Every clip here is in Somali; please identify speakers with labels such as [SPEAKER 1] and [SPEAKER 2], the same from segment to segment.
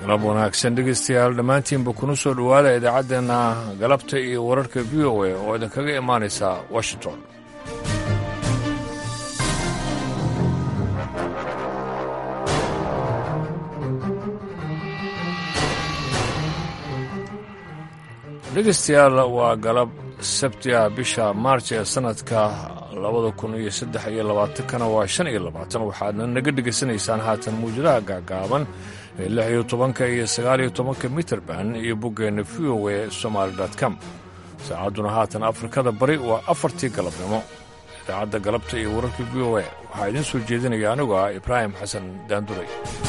[SPEAKER 1] galab wanaagsan dhegaystayaal dhammaantiinba kuna soo dhowaada idaacaddeenna galabta iyo wararka v o a oo idinkaga imaanaysa washington dhegaystayaal waa galab sabti ah bisha maarj ee sannadka labada kun iyo saddex iyo labaatankana waa shan iyo labaatan waxaadna naga dhegaysanaysaan haatan muwjadaha gaagaaban ee lix iyo tobanka iyo sagaal iyo tobanka mitrband iyo boggeenna v o e somaali com saacadduna haatan afrikada bari waa afartii galabnimo idaacadda galabta iyo wararka v o e waxaa idiin soo jeedinaya anigu ah ibraahim xasan daanduray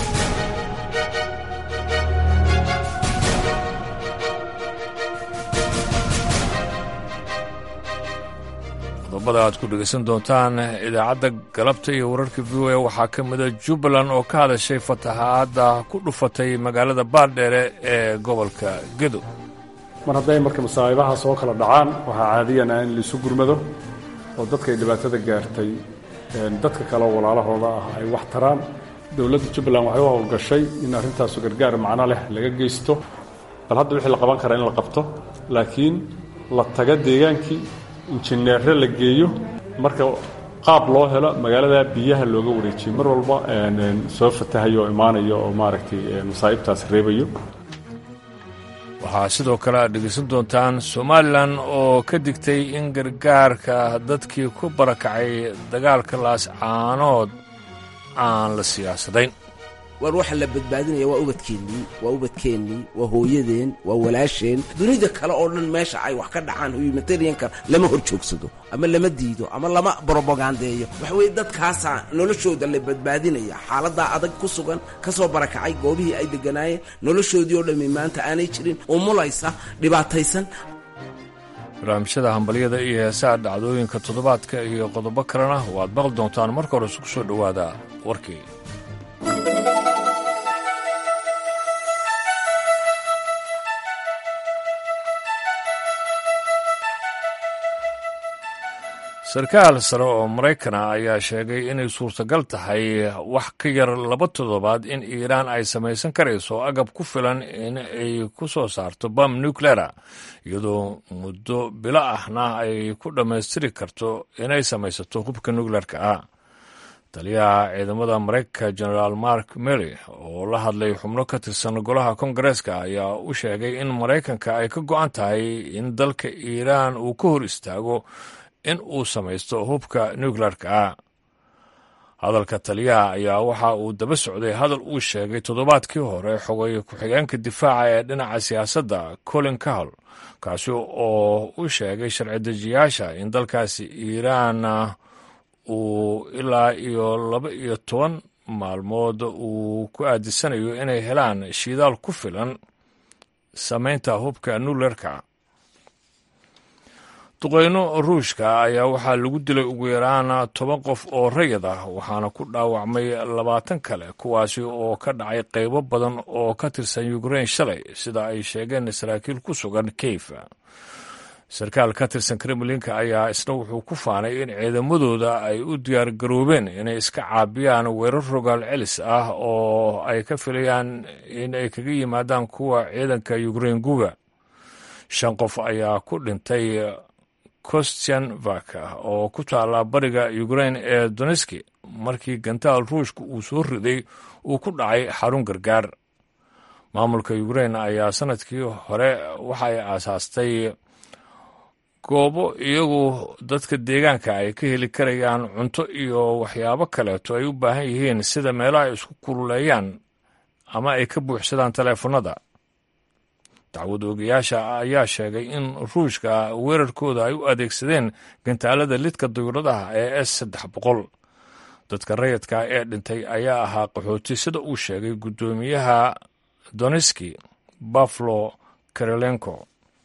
[SPEAKER 1] qodobada aad ku dhegaysan doontaan idaacadda galabta iyo wararka v o a waxaa ka mida jubbaland oo ka hadashay fatahaadda ku dhufatay magaalada baardheere ee gobolka gedo
[SPEAKER 2] mar hadday marka masaa'ibaha soo kala dhacaan waxaa caadiyan ah in laisu gurmado oo dadkay dhibaatada gaartay dadka kale walaalahooda ah ay wax taraan dowladda jubbaland waxay u howlgashay in arrintaasu gargaar macno leh laga geysto bal hadda wixii la qaban karaa in la qabto laakiin la taga deegaankii injineere la geeyo marka qaab loo helo magaalada biyaha looga wareejiyo mar walba soo fatahayo oo imaanayo oo maaragtay masaa'ibtaas reebayo
[SPEAKER 1] waxaa sidoo kale aad dhegaysan doontaan somalilan oo ka digtay in gargaarka dadkii ku barakacay dagaalka laascaanood aan la siyaasadayn
[SPEAKER 3] war waxa la badbaadinaya waa ubadkeennii waa ubadkeennii waa hooyadeen waa walaasheen dunida kale oo dhan meesha ay wax ka dhacaan humanitarianka lama hor joogsado ama lama diido ama lama brobogandeeyo waxa weeye dadkaasaa noloshooda la badbaadinaya xaaladdaa adag ku sugan ka soo barakacay goobihii ay degganaayeen noloshoodii oo dhammi maanta aanay jirin umulaysa dhibaataysan
[SPEAKER 1] barnaamijyada hambalyada iyo heesaha dhacdooyinka toddobaadka iyo qodobo kalena waad maqli doontaan marka hore isku soo dhowaada warkii sarkaal sare oo maraykana ayaa sheegay inay suurtagal tahay wax ka yar laba toddobaad in iiraan ay samaysan karayso agab ku filan in ay ku soo saarto bam nucleara iyadoo muddo bilo ahna ay ku dhammaystiri karto inay samaysato hubka nuclearka ah taliyaha ciidamada maraykanka generaal mark mely oo la hadlay xubno ka tirsan golaha kongareeska ayaa u sheegay in maraykanka ay ka go'an tahay in dalka iiraan uu ka hor istaago in uu samaysto hubka nuclearka ah hadalka taliyaha ayaa waxa uu daba socday hadal uu sheegay toddobaadkii hore xogay ku-xigeenka difaaca ee dhinaca siyaasadda colin kahal kaasi oo u sheegay sharci dejiyaasha in dalkaasi iiraan uu ilaa iyo laba iyo toban maalmood uu ku aadisanayo inay helaan shidaal ku filan samaynta hubka nuclearka duqeyno ruushka ayaa waxaa lagu dilay ugu yaraan toban qof oo rayid ah waxaana ku dhaawacmay labaatan kale kuwaasi oo ka dhacay qaybo badan oo ka tirsan ukrein shalay sida ay sheegeen saraakiil ku sugan keyf sarkaal ka tirsan kremlinka ayaa isna wuxuu ku faanay in ciidamadooda ay u diyaar garoobeen inay iska caabiyaan weerar rogaal celis ah oo ay ka filayaan in ay kaga yimaadaan kuwa ciidanka ukrein guga shan qof ayaa ku dhintay kostianvak oo ku taala bariga ukrein ee doneski markii gantaal ruushka uu soo riday uu ku dhacay xarun gargaar maamulka ukrein ayaa sanadkii hore waxay aasaastay goobo iyagu dadka deegaanka ay ka heli karayaan cunto iyo waxyaabo kaleeto ay u baahan yihiin sida meelo ay isku kululeeyaan ama ay ka buuxsadaan taleefanada dacwad oogayaasha ayaa sheegay in ruushka weerarkooda ay u adeegsadeen gantaalada lidka duyuradaha ee s saddex boqol dadka rayidka ee dhintay ayaa ahaa qaxooti sida uu sheegay guddoomiyaha doneski baflo karelenko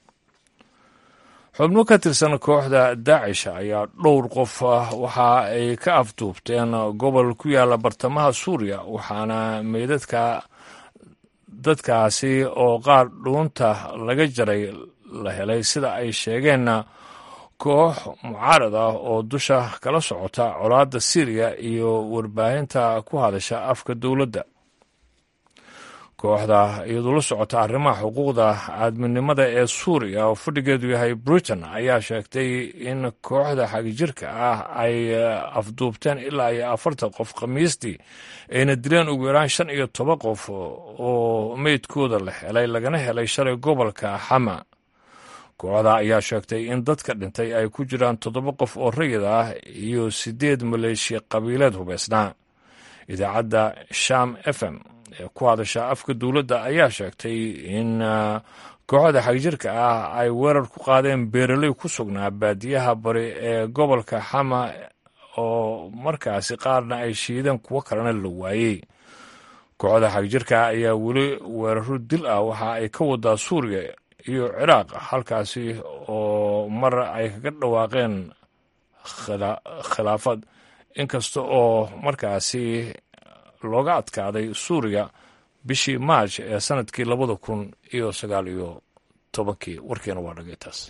[SPEAKER 1] xubno ka tirsan kooxda daacish ayaa dhowr qof waxa ay ka afduubteen gobol ku yaala bartamaha suuriya waxaana meydadka dadkaasi oo qaar dhuunta laga jaray la helay sida ay sheegeenna koox mucaarad ah oo dusha kala socota colaadda syriya iyo warbaahinta ku hadasha afka dowladda kooxda iyadoo la socota arrimaha xuquuqda aadminimada ee suuriya oo fadhigeedu yahay britain ayaa sheegtay in kooxda xagjirka ah ay afduubteen ilaa iyo afartan qof khamiistii ayna dileen ugu yaraan shan iyo toban qof oo meydkooda la helay lagana helay shalay gobolka xama kooxda ayaa sheegtay in dadka dhintay ay ku jiraan toddoba qof oo rayid ah iyo siddeed maleeshiya qabiileed hubeysnaa idaacadda sham f m ee ku hadasha afka dowladda ayaa sheegtay in kooxda xagjirka ah ay weerar ku qaadeen beeraley ku sugnaa baadiyaha bari ee gobolka xama oo markaasi qaarna ay shiideen kuwo kalena la waayey kooxda xagjirka ayaa weli weeraro dil ah waxa ay ka wadaa suuriya iyo ciraaq halkaasi oo mar ay kaga dhawaaqeen khilaafad inkasta oo markaasi looga adkaaday suuriya bishii maaj ee sanadkii labada kun iyo sagaal iyo tobankii warkeena waa dhagay taas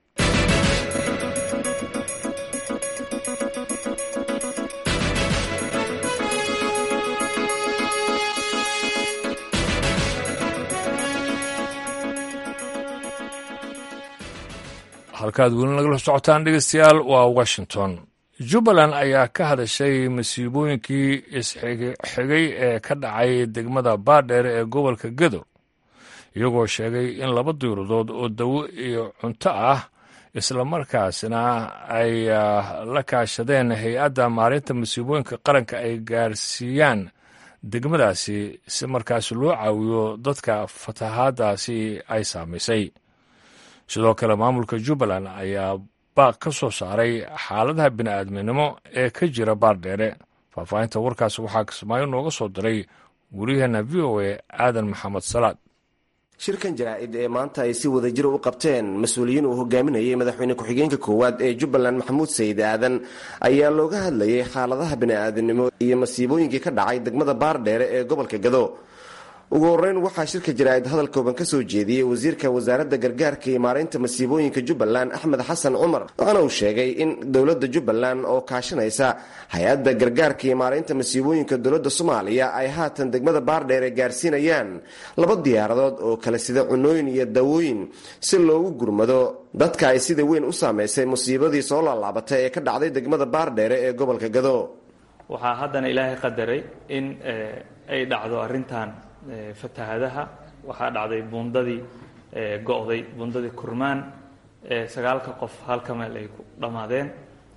[SPEAKER 1] halkaad weli nagala socotaan dhegeystayaal waa washington jubbaland ayaa ka hadashay masiibooyinkii isxigay ee ka dhacay degmada baadheer ee gobolka gedo iyagoo sheegay in laba diiradood oo dawo iyo cunto ah islamarkaasna ay la kaashadeen hay-adda maalinta masiibooyinka qaranka ay gaarsiiyaan degmadaasi si markaasi loo caawiyo dadka fatahaadaasi ay saamaysay sidoo kale maamulka jubbaland ayaa baaq ka soo saaray xaaladaha bini'aadminimo ee ka jira baardheere faahfaahinta warkaas waxaa kismaayo nooga soo diray waryaheena v o a aadan maxamed salaad
[SPEAKER 4] shirkan jaraa'id ee maanta ay si wadajira u qabteen mas-uuliyiin uu hogaaminayay madaxweyne ku-xigeenka koowaad ee jubbaland maxamuud sayid aadan ayaa looga hadlayay xaaladaha bini'aadamnimo iyo masiibooyinkii ka dhacay degmada baardheere ee gobolka gado ugu horeyn waxaa shirka jaraa'id hadal kooban ka soo jeediyey wasiirka wasaaradda gargaarka iyo maareynta masiibooyinka jubbaland axmed xasan cumar waxaana uu sheegay in dowladda jubbaland oo kaashanaysa hay-adda gargaarka iyo maareynta masiibooyinka dowladda soomaaliya ay haatan degmada baardheere gaarsiinayaan laba diyaaradood oo kale sida cunooyin iyo dawooyin si loogu gurmado dadka ay sida weyn u saameysay musiibadii soo laalaabatay ee ka dhacday degmada baardheere ee gobolka gado
[SPEAKER 5] waxaa haddana ilaahay qadaray in ay dhacdo arrintan fatahadaha waxaa dhacday buundadii go'day buundadii kurmaan sagaalka qof halka meel ay ku dhammaadeen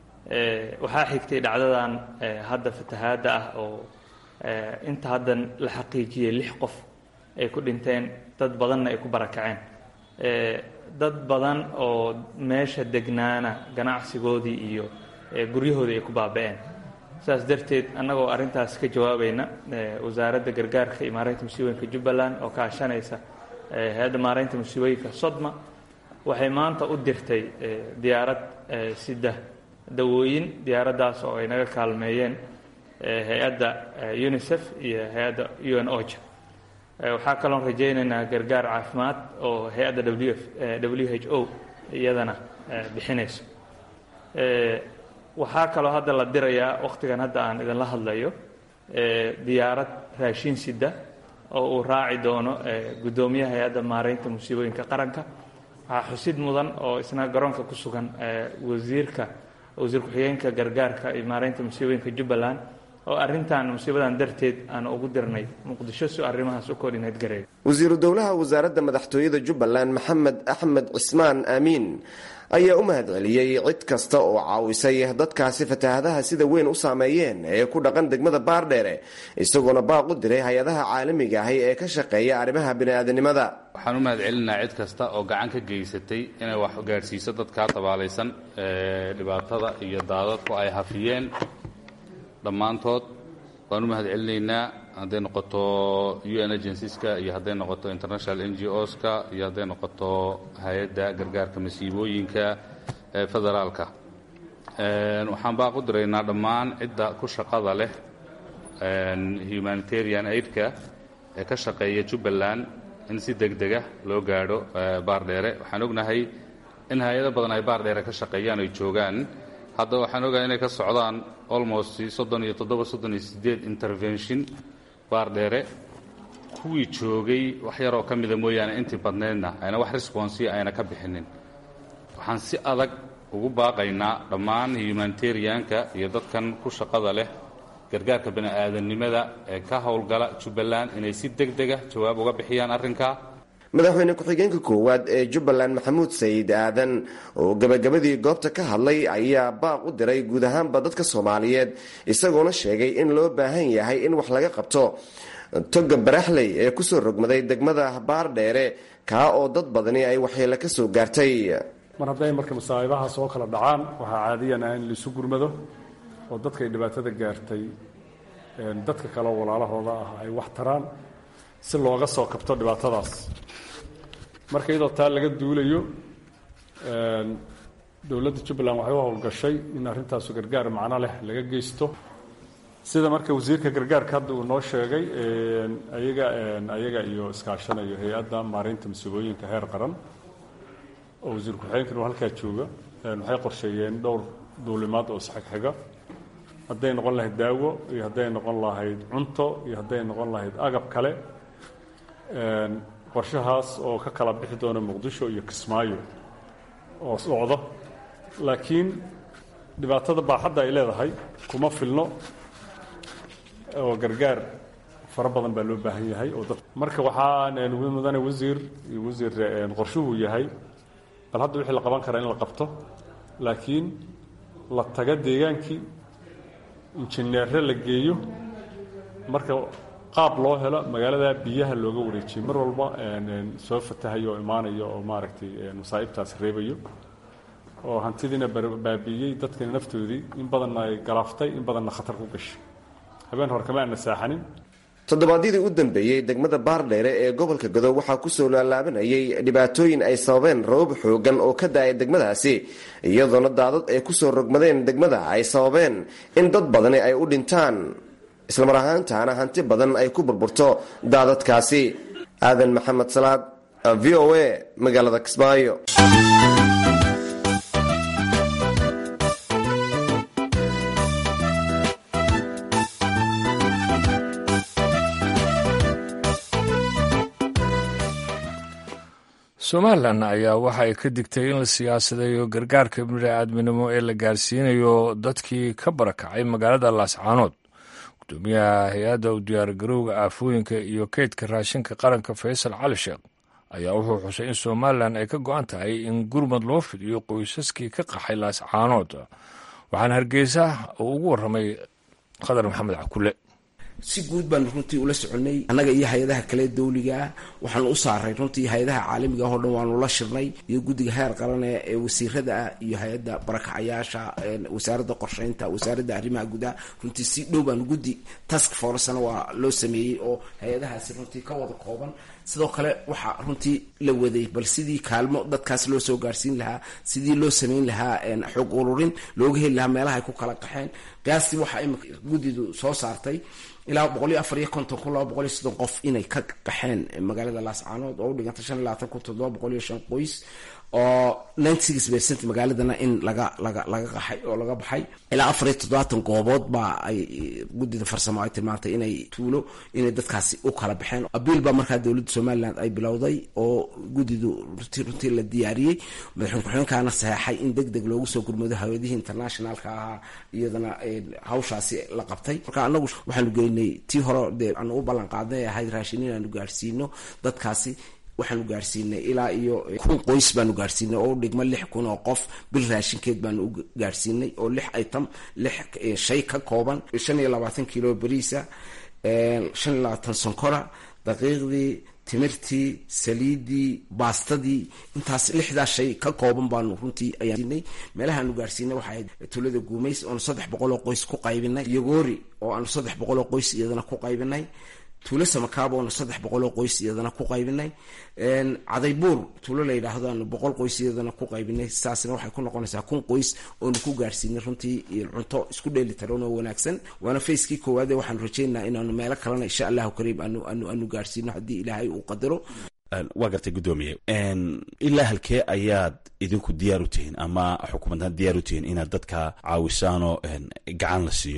[SPEAKER 5] waxaa xigtay dhacdadan hadda fatahaadda ah oo inta haddan la xaqiijiyey lix qof ay ku dhinteen dad badanna ay ku barakaceen dad badan oo meesha degnaana ganacsigoodii iyo guryahoodii ay ku baaba'een saas darteed annagoo arrintaas ka jawaabayna wasaaradda gargaarka iyo maareynta musiibooyinka jubbaland oo kaashanaysa hay-adda maareynta musiibooyinka sodma waxay maanta u dirtay diyaarad sida dawooyin diyaaraddaas oo ay naga kaalmeeyeen hay-adda unisef iyo hay-adda u n oja waxaa kaloon rajaynaynaa gargaar caafimaad oo hay-adda w w h o iyadana bixinayso waxaa kaloo hadda la dirayaa wakhtigan hadda aan idinla hadlayo diyaarad raashin sida oo uu raaci doono guddoomiyaha hay-adda maareynta musiibooyinka qaranka waxaa xusid mudan oo isna garoonka ku sugan wasiirka wasiir ku-xigeenka gargaarka iyo maareynta musiibooyinka jubbaland oo arrintan musiibadan darteed aan ugu dirnay muqdisho si arrimahaas u koordhineed gareeyo
[SPEAKER 4] wasiiru dowlaha wasaaradda madaxtooyada jubbaland maxamed axmed cismaan aamiin ayaa u mahadceliyey cid kasta oo caawisay dadkaasi fatahadaha sida weyn u saameeyeen ee ku dhaqan degmada baardheere isagoona baaq u diray hay-adaha caalamiga ahi ee ka shaqeeya arrimaha bini'aadanimada
[SPEAKER 6] waxaan u mahad celinaa cid kasta oo gacan ka geysatay inay wax gaadhsiiso dadkaa tabaalaysan ee dhibaatada iyo daadadku ay hafiyeen dhammaantood waan u mahad celinaynaa hadday noqoto u n agencies-ka iyo hadday noqoto international n g o-ska iyo hadday noqoto hay-adda gargaarka masiibooyinka ee federaalka waxaan baaq u diraynaa dhammaan cidda ku shaqada leh humanitarian aidka ee ka shaqeeya jubbaland in si deg dega loo gaadho baardheere waxaan ognahay in hay-ado badan ay baardheere ka shaqeeyaan ay joogaan hadda waxaan ogahay inay ka socdaan almost soddon iyo toddoba soddon iyo siddeed intervention baardheere kuwii joogay wax yaroo ka mida mooyaane intii badnaydna ayna wax responsiya ayna ka bixinin waxaan si adag ugu baaqaynaa dhammaan humanitarianka iyo dadkan ku shaqada leh gargaarka bini'aadanimada ee ka howlgala jubbaland inay si deg dega jawaab uga bixiyaan arrinkaa
[SPEAKER 4] madaxweyne ku-xigeenka koowaad ee jubbaland maxamuud sayid aadan oo gabagabadii goobta ka hadlay ayaa baaq u diray guud ahaanba dadka soomaaliyeed isagoona sheegay in loo baahan yahay in wax laga qabto toga baraxley ee kusoo rogmaday degmada baardheere kaa oo dad badani ay waxyeelo ka soo gaartay
[SPEAKER 2] mar hadday marka masaa'ibaha soo kala dhacaan waxaa caadiyan ah in laisu gurmado oo dadkay dhibaatada gaartay dadka kale walaalahooda ah ay wax taraan si looga soo kabto dhibaatadaas marka iyadoo taa laga duulayo dowladda jubbaland waxay u howlgashay in arrintaasu gargaar macno leh laga geysto sida marka wasiirka gargaarka hadda uu noo sheegay ayaga ayaga iyo iskaashanayo hay-adda maareynta mas-uulooyinka heer qaran oo wasiir ku-xigeenkan uu halkaa jooga waxay qorsheeyeen dhowr duulimaad oo isxigxiga hadday noqon lahayd daawo iyo hadday noqon lahayd cunto iyo hadday noqon lahayd agab kale qorshahaas oo ka kala bixi doona muqdisho iyo kismaayo oo socdo laakiin dhibaatada baaxadda ay leedahay kuma filno oo gargaar fara badan baa loo baahan yahay oo dad marka waxaa mudane wasiir iyo wasiir qorshuhu yahay bal hadda wixii la qaban karaa in la qabto laakiin la taga deegaankii injineere la geeyo marka qaab loo helo magaalada biyaha looga wareejiyo mar walba soo fatahayo oo imaanayo oo maaragtay masaa'ibtaas reebayo oo hantidiina baabi'iyey dadkana naftoodii in badanna ay galaaftay in badanna khatar ku gashay habeen hore kama aana saaxanin
[SPEAKER 4] toddobaadyadii u dambeeyey degmada baardheere ee gobolka godow waxaa kusoo laalaabanayay dhibaatooyin ay sababeen rabab xoogan oo ka da-ay degmadaasi iyadoona daadad ay kusoo rogmadeen degmada ay sababeen in dad badani ay u dhintaan islamar ahaantaana hanti badan ay ku burburto daadadkaasi aadan maxamed salaad v o a magaalada kismaayo
[SPEAKER 1] somalilan ayaa waxa ay ka digtay in la siyaasadeeyo gargaarka bini'aadminimo ee la gaarsiinayo dadkii ka barakacay magaalada laascaanood gudoomiyaha hay-adda u diyaargarowga aafooyinka iyo keydka raashinka qaranka faysal cali sheekh ayaa wuxuu xusay in somalilan ay ka go-an tahay in gurmad loo fidiyo qoysaskii ka qaxay laascaanood waxaana hargeysa uu ugu warramay qadar maxamed cakule
[SPEAKER 3] si guud baanu runtii ula soconay annaga iyo hay-adaha kale dawligaa waxaanu u saaray runtii hay-adaha caalamiga ah oo dhan waanu la shirnay iyo guddiga heer qarane ee wasiirada ah iyo hay-adda barakacayaasha wasaaradda qorsheynta wasaaradda arrimaha gudaha runtii si dhow baanu guddi task forcena waa loo sameeyey oo hay-adahaasi runtii ka wada kooban sidoo kale waxaa runtii la waday bal sidii kaalmo dadkaas loo soo gaarsiin lahaa sidii loo sameyn lahaa xog ururin looga heli lahaa meelaha ay ku kala qaxeen qiyaastii waxaa imika guddidu soo saartay ilaa boqol iyo afar iyo konton kun laba boqol iyo soddon qof inay ka qaxeen magaalada laascaanood oo u dhiganta shan iyo labaatan kun toddoba boqol iyo shan qoys oo ninety six percent magaaladana in laga laga laga qaxay oo laga baxay ilaa afar iyo toddobaatan goobood baa ay guddida farsamo ay tilmaantay inay tuulo inay dadkaasi u kala baxeen abiil baa markaa dowladda somaliland ay bilowday oo guddidu runtii runtii la diyaariyey madaxweyne ku-xigeenkaana saxeexay in deg deg loogu soo gurmado hawladihii internationalka ahaa iyadana hawshaasi la qabtay marka anagu waxaanu geynay tii hore dee aanu u ballan qaadnay ahayd raashin inaanu gaarsiino dadkaasi waxaanu gaarsiinay ilaa iyo kun qoys baanu gaarsiinay oo u dhigma lix kun oo qof bil raashinkeed baanu u gaarsiinay oo lix item lix shay ka kooban shan iyo labaatan kilo beriisa shan iyo labaatan sonkora daqiiqdii timirtii saliidii baastadii intaas lixdaas shay ka kooban baanu runtii ayaanay meelahaanu gaarsiinay waxaa ahayd tuulada guumays oonu saddex boqol oo qoys ku qaybinay yogoori oo aanu saddex boqol oo qoys iyadana ku qaybinay tuulo samakaab oonu saddex boqol oo qoys iyadana ku qaybinay cadaybuur tuulo la yidhaahdo aanu boqol qoys iyadana ku qaybinay saasna waxay ku noqonaysaa kun qoys oonu ku gaarsiinay runtii cunto isku dheeli taran oo wanaagsan waana facekii koowaade waxaanu rajaynaha inaanu meelo kalena insha allahu kariim aanu aanu aanu gaarsiino haddii ilaahay uu qadaro
[SPEAKER 7] waa gartay guddoomiye ilaa halkee ayaad idinku diyaar u tihiin ama xukuumadaan diyaar u tihiin inaad dadka caawisaanoo gacan la siiyo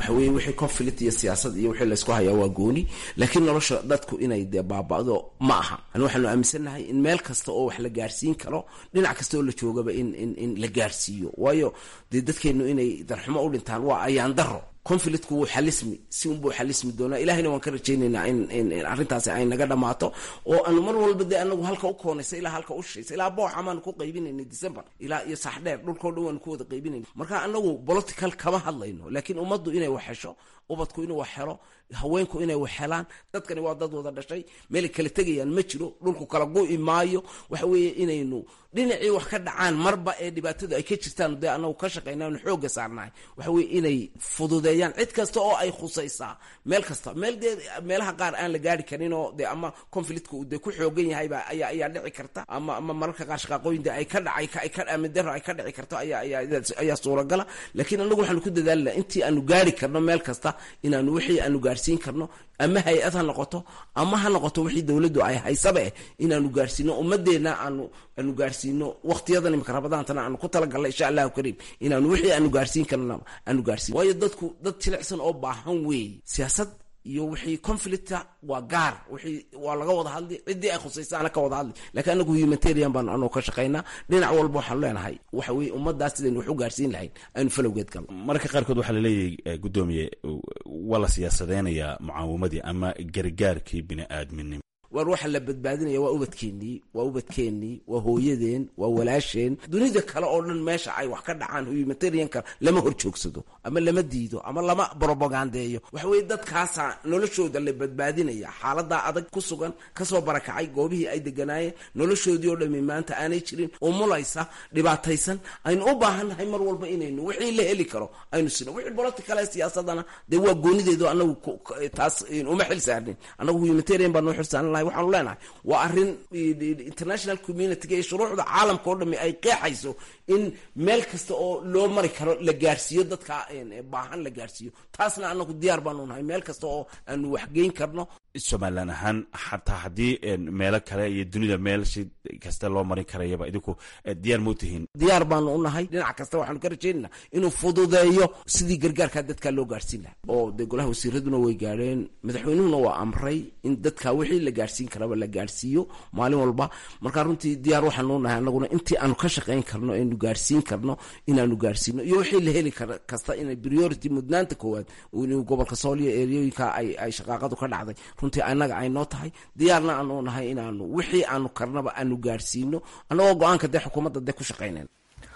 [SPEAKER 3] waxa weye wixii conflict iyo siyaasad iyo wixii laysku hayaa waa gooni laakiin nolosha dadku inay dee baaba'do ma aha ani waxaanu aaminsannahay in meel kasta oo wax la gaarsiin karo dhinac kasta oo la joogaba in in in la gaarsiiyo waayo dee dadkeennu inay darxumo u dhintaan waa ayaan daro conflictku wuu xalismi si unbuu xalismi doonaa ilahayna waan ka rajaynaynaa in in arrintaasi ay naga dhammaato oo aanu mar walba dee anagu halka u koonaysa ilaa halka u shaysa ilaa booxa maanu ku qaybinaynay december ilaa iyo saxdheer dhulkao dhan waanu ku wada qaybinayna marka anagu political kama hadlayno laakiin ummaddu inay wax hesho ubadku inuu wax helo haweenku inay wax helaan dadkani waa dad wada dhashay meelay kala tegayaan ma jiro dhulku kala gu'i maayo waxa weeye inaynu dhinacii wax ka dhacaan marba ee dhibaatadu ay ka jirtaan dee anagu ka shaqaynaanu xooga saarnahay waxa weye inay fududeeyaan cid kasta oo ay khusaysaa meel kasta meel dee meelaha qaar aan la gaari karin oo dee ama conflictka uu dee ku xoogan yahayba ayaa ayaa dhici karta ama ama mararka qaar shaqaaqooyin dee ay ka dhacay ay ka amidaro ay ka dhici karto ayaa ayaa ayaa suuragala laakiin anagu waxaanu ku dadaalina intii aanu gaari karno meel kasta inaanu wixii aanu gaarsiin karno ama hay-ad ha noqoto ama ha noqoto wixii dowladdu ay haysaba eh inaanu gaarsiino ummadeenna aanu aanu gaarsiino waqtiyadan imika rabadaantana aanu ku talagalnay insha allahu kariim inaanu wixii aanu gaarsiin karno aanu gaarsiin waayo dadku dad jilicsan oo baahan weeye siyaasad iyo wixii conflicta waa gaar wixii waa laga wada hadli ciddii ay khusaysaana ka wada hadli laakiin anagu humanitarian baanu anoo ka shaqaynaa dhinac walba waxaanu leenahay waxa weye ummaddaas sidaynu wax u gaarsiin lahayn aynu falowgeed galno
[SPEAKER 7] mararka qaarkood waxaa laleeyahay guddoomiye waa la siyaasadeynayaa mucaawamadii ama gargaarkii bini aadminimo
[SPEAKER 3] waar waxa la badbaadinaya waa ubadkeennii waa ubadkeennii waa hooyadeen waa walaasheen dunida kale oo dhan meesha ay wax ka dhacaan humanitarianka lama hor joogsado ama lama diido ama lama bropagandeeyo waxa weye dadkaasaa noloshooda la badbaadinaya xaaladaa adag ku sugan kasoo barakacay goobihii ay deganaayeen noloshoodii oo dhami maanta aanay jirin umulaysa dhibaataysan aynu u baahannahay mar walba inaynu wixii la heli karo aynu sino wixii political ee siyaasadana dee waa goonideedu anagu taas uma xil saarnin anagu humanitarian baa noo xil saaran lahay waxaanu leenahay waa arrin international communitiga iyo shuruucda caalamka oo dhami ay qeexayso in meel kasta oo loo mari karo la gaarsiiyo dadka baahan la gaarsiiyo taasna anagu diyaar baanu nahay meel kasta oo aanu waxgeyn karno
[SPEAKER 7] somalilan ahaan xataa haddii meelo kale iyo dunida meel si kasta loo marin karayaba idinku diyaar mau tihiin
[SPEAKER 3] diyaar baanu u nahay dhinac kasta waxaanu ka rajaynana inuu fududeeyo sidii gargaarkaa dadkaa loo gaarsiin laha oo dee golaha wasiiraduna way gaadheen madaxweynuhuna waa amray in dadka wixii la gaarsiin karaba la gaarsiiyo maalin walba marka runtii diyaar waxaanu nahay anaguna intii aanu ka shaqayn karno aynu gaarsiin karno inaanu gaarsiino iyo wixii la heli kar kasta inay priority mudnaanta koowaad inuu gobolka sooliya eryooyinka ay ay shaqaaqadu ka dhacday runtii annaga ay noo tahay diyaarna aanu nahay inaanu wixii aanu karnaba aanu gaarsiino annagoo go-aanka dee xukuumadda dee ku shaqaynayn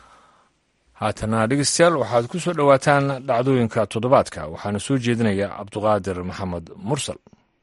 [SPEAKER 1] haatana dhegeystayaal waxaad ku soo dhowaataan dhacdooyinka toddobaadka waxaana soo jeedinaya cabduqaadir maxamed mursal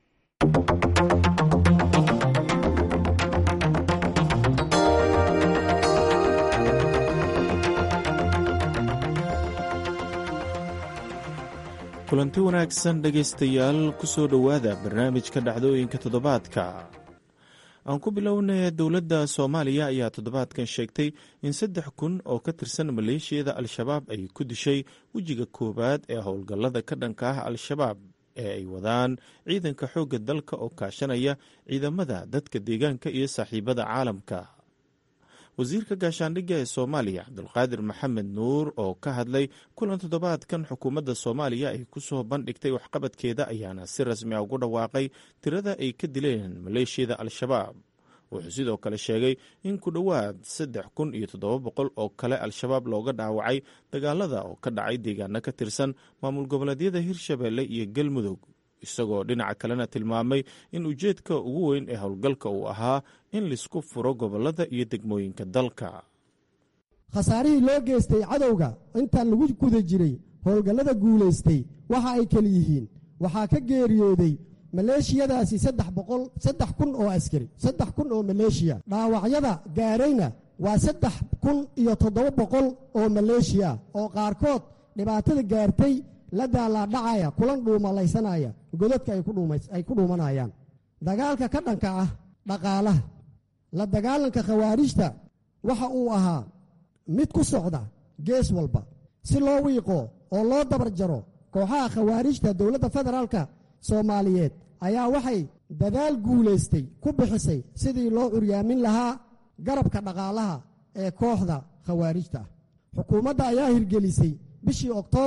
[SPEAKER 8] kulanti wanaagsan dhegaystayaal ku soo dhowaada barnaamijka dhacdooyinka toddobaadka aan ku bilownay dowladda soomaaliya ayaa toddobaadkan sheegtay in saddex kun oo ka tirsan maleeshiyada al-shabaab ay ku dishay wejiga koowaad ee howlgallada ka dhanka ah al-shabaab ee ay wadaan ciidanka xoogga dalka oo kaashanaya ciidamada dadka deegaanka iyo saaxiibada caalamka wasiirka gaashaandhigga ee soomaaliya cabdulqaadir maxamed nuur oo ka hadlay kulan toddobaadkan xukuumadda soomaaliya ay ku soo bandhigtay waxqabadkeeda ayaana si rasmi a ugu dhawaaqay tirada ay ka dileen maleeshiyada al-shabaab wuxuu sidoo kale sheegay in ku dhowaad saddex kun iyo toddoba boqol oo kale al-shabaab looga dhaawacay dagaalada oo ka dhacay deegaano ka tirsan maamul goboleedyada hirshabeelle iyo galmudug isagoo dhinaca kalena tilmaamay in ujeedka ugu weyn ee howlgalka uu ahaa in laisku furo gobollada iyo degmooyinka dalka
[SPEAKER 9] khasaarihii loo geystay cadowga intaan lagu guda jiray howlgallada guulaystay waxa ay keli yihiin waxaa ka geeriyooday maleeshiyadaasi saddex boqol saddex kun oo askari saddex kun oo maleeshiya dhaawacyada gaarayna waa saddex kun iyo toddoba boqol oo maleeshiya oo qaarkood dhibaatada gaartay la daalaadhacaya kulan dhuumalaysanaya godadka ay ku dhuumanayaan dagaalka ka dhanka ah dhaqaalaha la dagaalanka khawaarijta waxa uu ahaa mid ku socda gees walba si loo wiiqo oo loo dabar jaro kooxaha khawaarijta dowladda federaalka soomaaliyeed ayaa waxay dadaal guulaystay ku bixisay sidii loo curyaamin lahaa garabka dhaqaalaha ee kooxda khawaarijta ah xukuumadda ayaa hirgelisay bishii oktoobar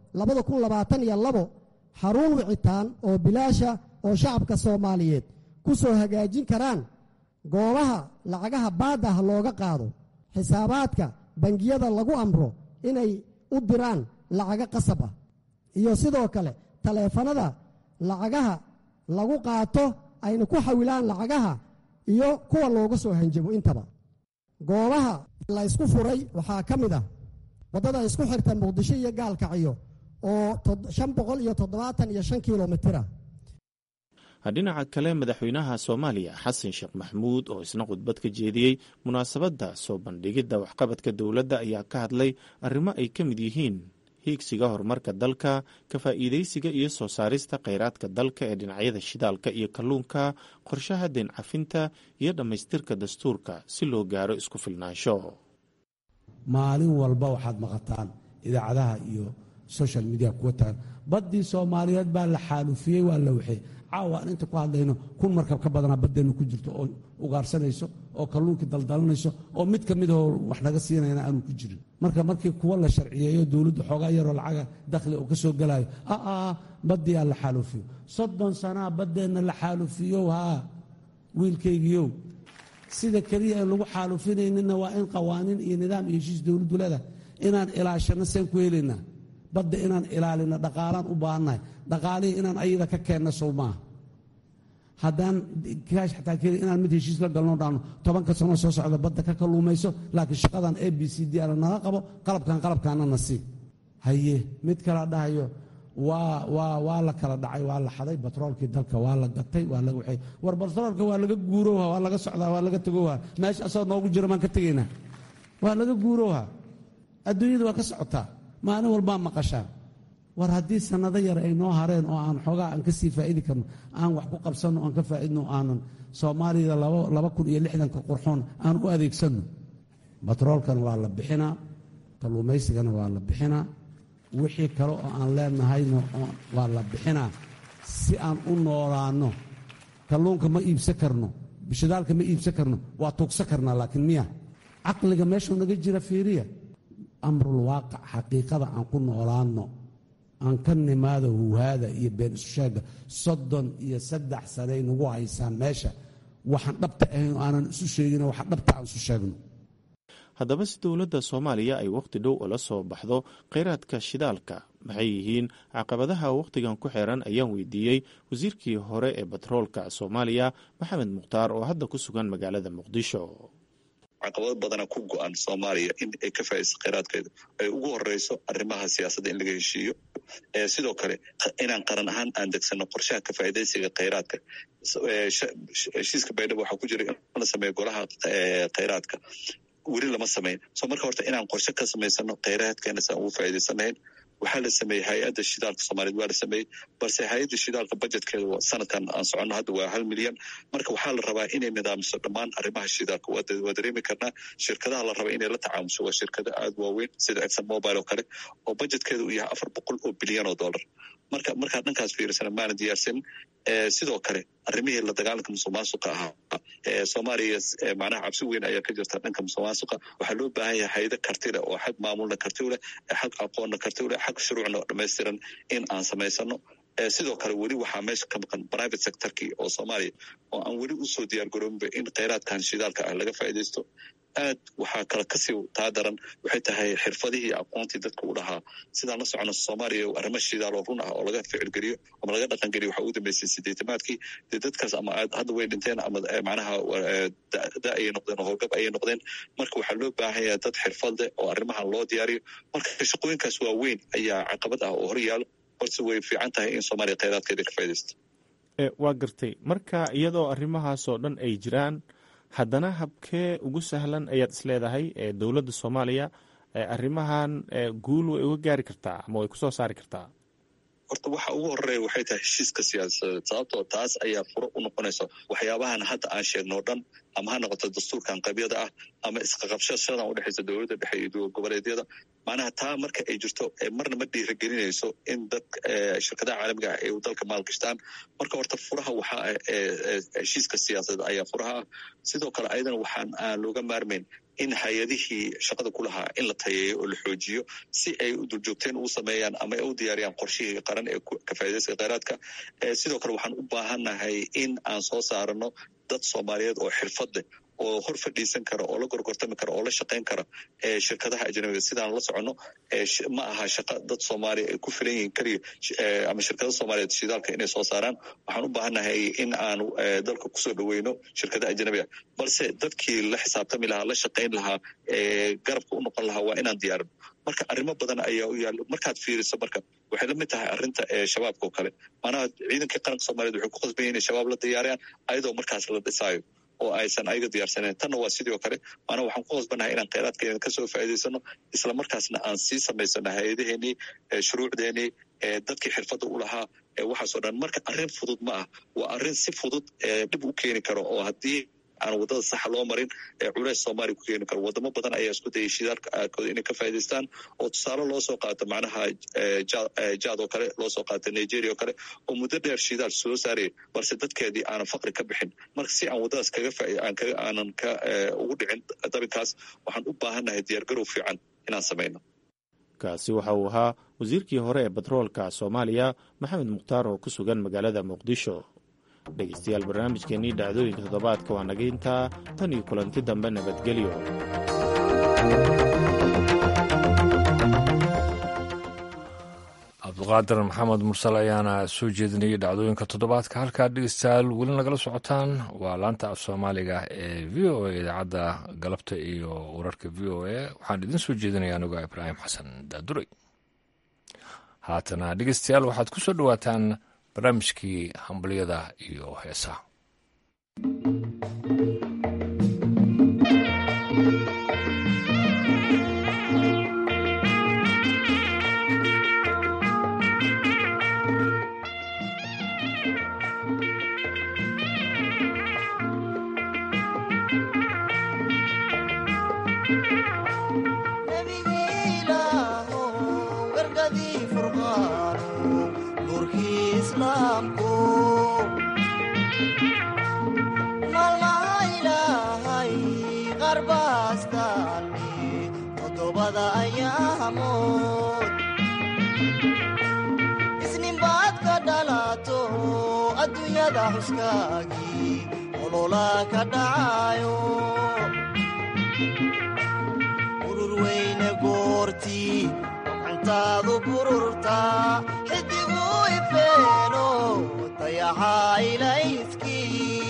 [SPEAKER 9] labada kun labaatan iyo labo xarun wicitaan oo bilaasha oo shacabka soomaaliyeed ku soo hagaajin karaan goobaha lacagaha baaddah looga qaado xisaabaadka bangiyada lagu amro inay u diraan lacago qasab ah iyo sidoo kale taleefanada lacagaha lagu qaato ayna ku xawilaan lacagaha iyo kuwa looga soo hanjabo intaba goobaha la ysku furay waxaa ka mid ah waddada isku xirta muqdisho iyo gaalkacyo oo shan boqol iyo toddobaatan iyo shan kilomitira
[SPEAKER 8] dhinaca kale madaxweynaha soomaaliya xasan sheekh maxmuud oo isna khudbad ka jeediyey munaasabadda soo bandhigidda waxqabadka dowladda ayaa ka hadlay arrimo ay ka mid yihiin hiigsiga horumarka dalka ka faa'iidaysiga iyo soo saarista kheyraadka dalka ee dhinacyada shidaalka iyo kalluunka qorshaha deen cafinta iyo dhammaystirka dastuurka si loo gaaro isku filnaansho
[SPEAKER 10] maalin walba waxaad maqataan idaacadaha iyo social media kuwa tagan baddii soomaaliyeed baa la xaalufiyey waa la waxey caawa aan inta ku hadlayno kun markab ka badanaa baddeenna ku jirto oo ugaarsanayso oo kalluunkii daldalanayso oo mid ka midahoo wax naga siinayna aanu ku jirin marka markii kuwa la sharciyeeyo dowladdu xoogaa yaroo lacaga dakhli oo ka soo gelayo aa baddii aa la xaalufiyo soddon sanaa baddeenna la xaalufiyow haa wiilkaygiiow sida keliya aan lagu xaalufinayninna waa in qawaaniin iyo nidaam iyo heshiis dowladdu leedahay inaan ilaashanno seen ku helaynaa badda inaan ilaalino dhaqaalaan u baahannahay dhaqaalihii inaan ayada ka keenno sow maaha haddaan kaash xataa keli inaan mid heshiis la galno dhaano tobanka sanoo soo socda badda ka kalluumayso laakiin shaqadan a b c d ana naga qabo qalabkan qalabkaana nasiib haye mid kala dhahayo waa waa waa la kala dhacay waa la xaday batroolkii dalka waa la gatay waa laga waxay war batroolka waa laga guurowha waa laga socdaa waa laga tegowha meesha asagoo noogu jira maan ka tegaynaa waa laga guurowha adduunyada waa ka socotaa maalin walbaa maqashaan war haddii sannado yar ay noo hareen oo aan xoogaa aan ka sii faa'idi karno aan wax ku qabsanno aan ka faa'idno aanan soomaalida laba kun iyo lixdanka qurxoon aan u adeegsanno batroolkana waa la bixinaa kalluumaysigana waa la bixinaa wixii kale oo aan leenahayna waa la bixinaa si aan u noolaanno kalluunka ma iibsan karno bishadaalka ma iibsan karno waa tuugsan karnaa laakiin miya caqliga meeshuu naga jira fiiriya amrul waaqic xaqiiqada aan ku noolaanno aan ka nimaado huhaada iyo been isu sheega soddon iyo saddex sanay nagu haysaan meesha waxaan dhabta ahayn oo aanan isu sheegin waxa dhabta aan isu sheegno
[SPEAKER 8] haddaba si dowladda soomaaliya ay wakhti dhow ula soo baxdo kheyraadka shidaalka maxay yihiin caqabadaha wakhtigan ku xiran ayaan weydiiyey wasiirkii hore ee batroolka soomaaliya maxamed mukhtaar oo hadda ku sugan magaalada muqdisho
[SPEAKER 11] caqabado badana ku go-an soomaaliya in ay ka faaidayso kheyraadkeeda ay ugu horeyso arrimaha siyaasadda in laga heshiiyo sidoo kale inaan qaran ahaan aan degsano qorshaha ka faaidaysiga kheyraadka heshiiska baydhabo waxaa ku jira in la sameeyo golaha kheyraadka weli lama samayn so marka horta inaan qorshe ka samaysano kheyraadkeena si aan ugu faa'idaysanahayn waxaa la sameeyey hay-adda shidaalka soomaaliyed waa la sameeyey balse hay-adda shidaalka budjetkeeda sanadkan aan soconno hadda waa hal milyan marka waxaa la rabaa inay nidaamiso dhammaan arrimaha shidaalka waa dareemi karnaa shirkadaha la raba inay la tacaamusho waa shirkado aada waaweyn sida exon mobile oo kale oo budjetkeeda uu yahay afar boqol oo bilyan oo dollar marka markaa dhankaas fiirisana maana diyaarsan sidoo kale arrimihii la dagaalanka musuq maasuqa ahaa soomaaliya macnaha cabsi weyn ayaa ka jirta dhanka musuq maasuqa waxaa loo baahan yahay haydo karti leh oo xag maamulna karti u leh xag aqoonna karti u leh xag shuruucna dhammaystiran in aan samaysano sidoo kale weli waxaa meesha ka maqan private sectorkii oo soomaaliya oo aan weli usoo diyaar garoobinba in kheyraadkan shidaalka ah laga faa'iidaysto aad waxaa kale kasii taa daran waxay tahay xirfadihii aqoontii dadka u dhahaa sidaan la socono soomaaliya arrimo shidaal oo run ah oo laga ficilgeliyo ama laga dhaqangeliyo waxaa ugu dambeysay sideetamaadkii dee dadkaas ama hadda way dhinteen ama macnaha da ayay noqdeen oo howlgab ayay noqdeen marka waxaa loo baahan yahay dad xirfad leh oo arrimahan loo diyaariyo marka shaqooyinkaas waa weyn ayaa caqabad ah oo hor yaalo balse way fiican tahay in soomaaliya kheyraadkeeda ka faa'idaysto
[SPEAKER 8] waa gartay marka iyadoo arrimahaasoo dhan ay jiraan haddana habkee ugu sahlan ayaad isleedahay dowladda soomaaliya arrimahan guul way uga gaari kartaa ama way kusoo saari kartaa
[SPEAKER 11] horta waxa ugu horeeya waxay tahay heshiiska siyaasadeed sababtoo taas ayaa furo u noqonaysa waxyaabahan hadda aan sheegno o dhan ama ha noqoto dastuurkan qabyada ah ama isqaqabshashadan udhexaysa dowladda dhexe iyo dowlad goboleedyada macnaha taa marka ay jirto marna ma dhiiragelinayso in dad shirkadaha caalamiga ah ay dalka maalgashtaan marka horta furaha waxaa heshiiska siyaasadeed ayaa furaha ah sidoo kale ayadana waxaan aan looga maarmayn in hay-adihii shaqada ku lahaa in la tayeeyo oo la xoojiyo si ay duljoogteen ugu sameeyaan ama ay u diyaariyaan qorshihii qaran ee ka faa'idaysiga kheyraadka sidoo kale waxaan u baahannahay in aan soo saarano dad soomaaliyeed oo xirfad leh oo hor fadhiisan kara oo la gorgortami kara oo la shaqayn kara shirkadaha ajnabiga sidaan la soconno ma aha shaqa dad soomaaliya ay ku filan yihiin keliya ama shirkada soomaaliyeed shidaalka inay soo saaraan waxaan u baahannahay in aanu dalka kusoo dhoweyno shirkadaha ajnabiga balse dadkii la xisaabtami lahaa la shaqayn lahaa garabka u noqon lahaa waa inaan diyaarino marka arrimo badan ayaa u yaalla markaad fiiriso marka waxay la mid tahay arrinta shabaabka oo kale maanaha ciidankii qaranka soomaliyeed waxay ku qasban yihin inay shabaab la diyaariyaan ayadoo markaas la dhisaayo oo aysan ayaga diyaarsaneen tanna waa sidoo kale maanaa waxaan ku qasbannahay inaan kheyraadkeena kasoo faa'iidaysano isla markaasna aan sii samaysano hay-adaheenii shuruucdeenii dadkii xirfadda u lahaa waxaasoo dhan marka arrin fudud ma ah waa arrin si fudud dhib u keeni karo oo haddii aan waddada saxa loo marin culeys soomaaliya ku keeni karo wadamo badan ayaa isku dayay shidaalka aadkooda inay ka faa'idaystaan oo tusaale loo soo qaato macnaha jaad oo kale loo soo qaato nigeria oo kale oo muddo dheer shidaal soo saaraya balse dadkeedii aanan faqri ka bixin marka si aan waddadaas kaga aanan ka ugu dhicin dabinkaas waxaan u baahannahay diyaargarow fiican inaan samayno
[SPEAKER 8] kaasi waxa uu ahaa wasiirkii hore ee batroolka soomaaliya maxamed mukhtaar oo ku sugan magaalada muqdisho dhegaystayaal barnaamijkeennii dhacdooyinka toddobaadka waa naga intaa tan iyo kulanti dambe nabadgelyo
[SPEAKER 1] cabduqaadir maxamed mursal ayaana soo jeedinayay dhacdooyinka toddobaadka halkaa dhegeystayaal weli nagala socotaan waa laanta af soomaaliga ee v o a idaacadda galabta iyo wararka v o a waxaan idin soo jeedinaya anigoo ibraahim xasan daaduray haatana dhegeystayaal waxaad ku soo dhowaataan barnaamijkii hambalyada iyo heesaha
[SPEAKER 12] isninbaad ka dhalato adduunyada xuskaagii olola ka dhacayo urur weyne goortii gacantaadu bururtaa xidigu ifeeno dayaxaa ilayskii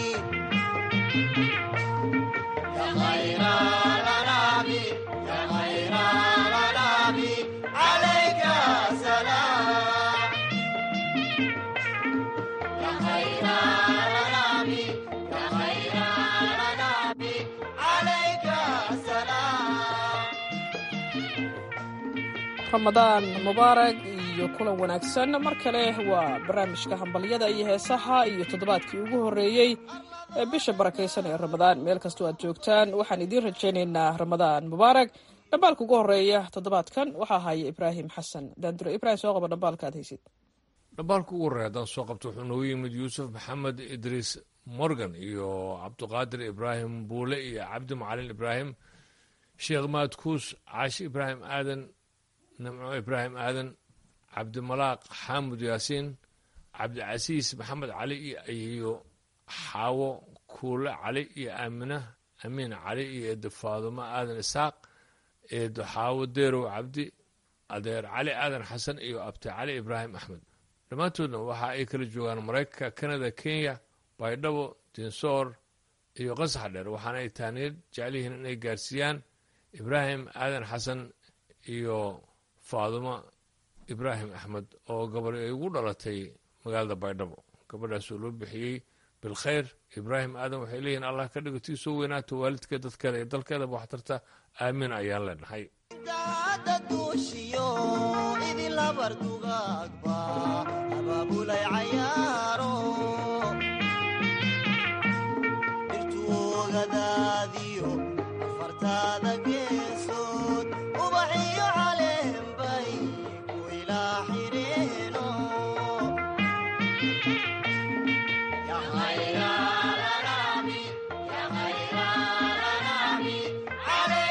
[SPEAKER 13] ramadaan mubaarag iyo kulan wanaagsan mar kale waa barnaamijka hambalyada iyo heesaha iyo toddobaadkii ugu horreeyey ee bisha barakaysan ee ramadaan meel kastoo aad joogtaan waxaan idiin rajaynaynaa ramadaan mubaarag dhambaalka ugu horreeya toddobaadkan waxaa haya ibraahim xasan daandure ibrahim soo qaba dhambaalka aad haysid
[SPEAKER 1] dhambaalka ugu horreeya haddaan soo qabto wuxuu noogu yimid yuusuf maxamed idriis morgan iyo cabduqaadir ibraahim buule iyo cabdi macalin ibraahim sheekh maadkuus caashi ibraahim aadan nimco ibraahim aadan cabdimalaaq xaamud yaasiin cabdicasiis maxamed cali iyo xaawo kuule cali iyo aamina amiin cali iyo eedo faadumo aadan isaaq eedo xaawo deerow cabdi adeer cali aadan xasan iyo abti cali ibraahim axmed dhammaantoodna waxa ay kala joogaan maraykanka kanada kenya baydhabo dinsoor iyo qasax dheer waxaana ay taaniyad jecel yihiin inay gaarsiiyaan ibraahim aadan xasan iyo faadumo ibraahim axmed oo gabadh ay ugu dhalatay magaalada baydhabo gabadhaas oo loo bixiyey bilkhayr ibraahim aadan waxay leeyihiin allah ka dhigo tii soo weynaato waalidkeed dadkeeda iyo dalkeedaba wax tarta aamiin ayaan leenahay
[SPEAKER 12] عليك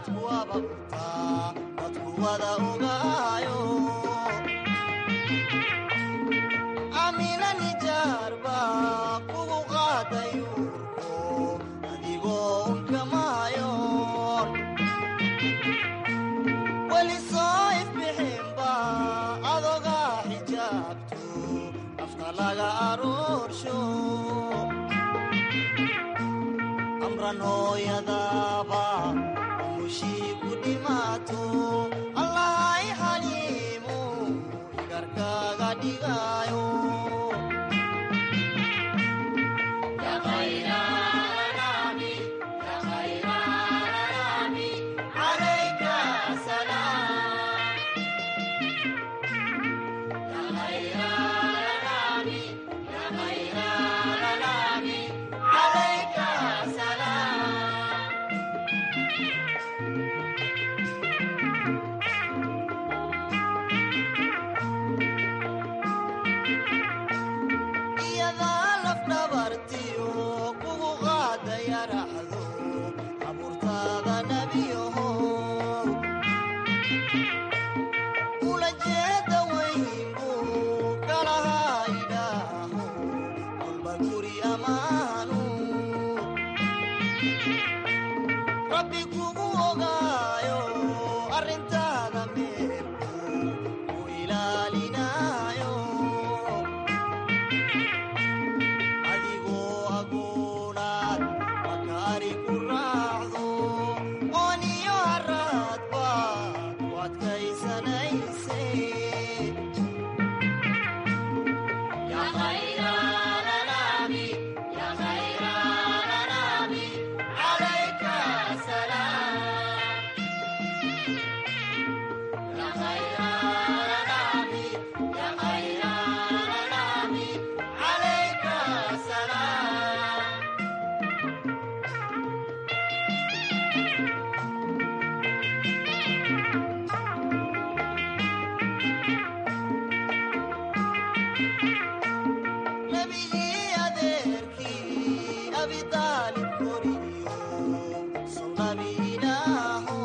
[SPEAKER 12] dadku ababtaa dadku wada ogaayo amina nijaarba kugu qaadayuurko adigoo unkamaayoon weli soo ifbixinba adogaa xijaabto afka laga aroorsho amran hooyadaaba umushii ku dhimaato allahay xaliimu igarkaaga dhigaayo iyadaa lafdhabartiyo kugu qaadaya raxdo abuurtaada nebiyaho ula jeeda weynbu kalahaa idhaaho kolba guri ammaanu rabbi kugu ogaayo arrintaada meelku ku ilaalinaayo adigoo agoonaad makaari ku raacdo ooniyo haraad baad ku adkaysanayse nebigii adeerkii abidaalib koriyo sunabi ilaaho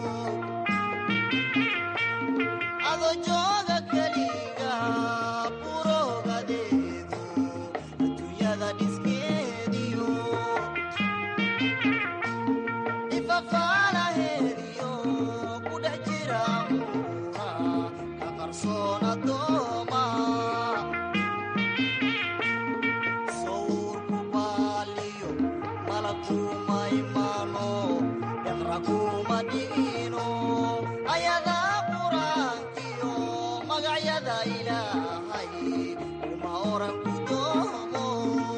[SPEAKER 12] ado jooga keliga burogadeedu adduunyada dhiskeediyo ifafaalaheediyo ku dhex jira amuura ka qarsoon addooma sawurku baaliyo malakuma imaano deqra kuma dhigino ayadaa qur-aankiyo magacyada ilaahay kuma oran ku doomo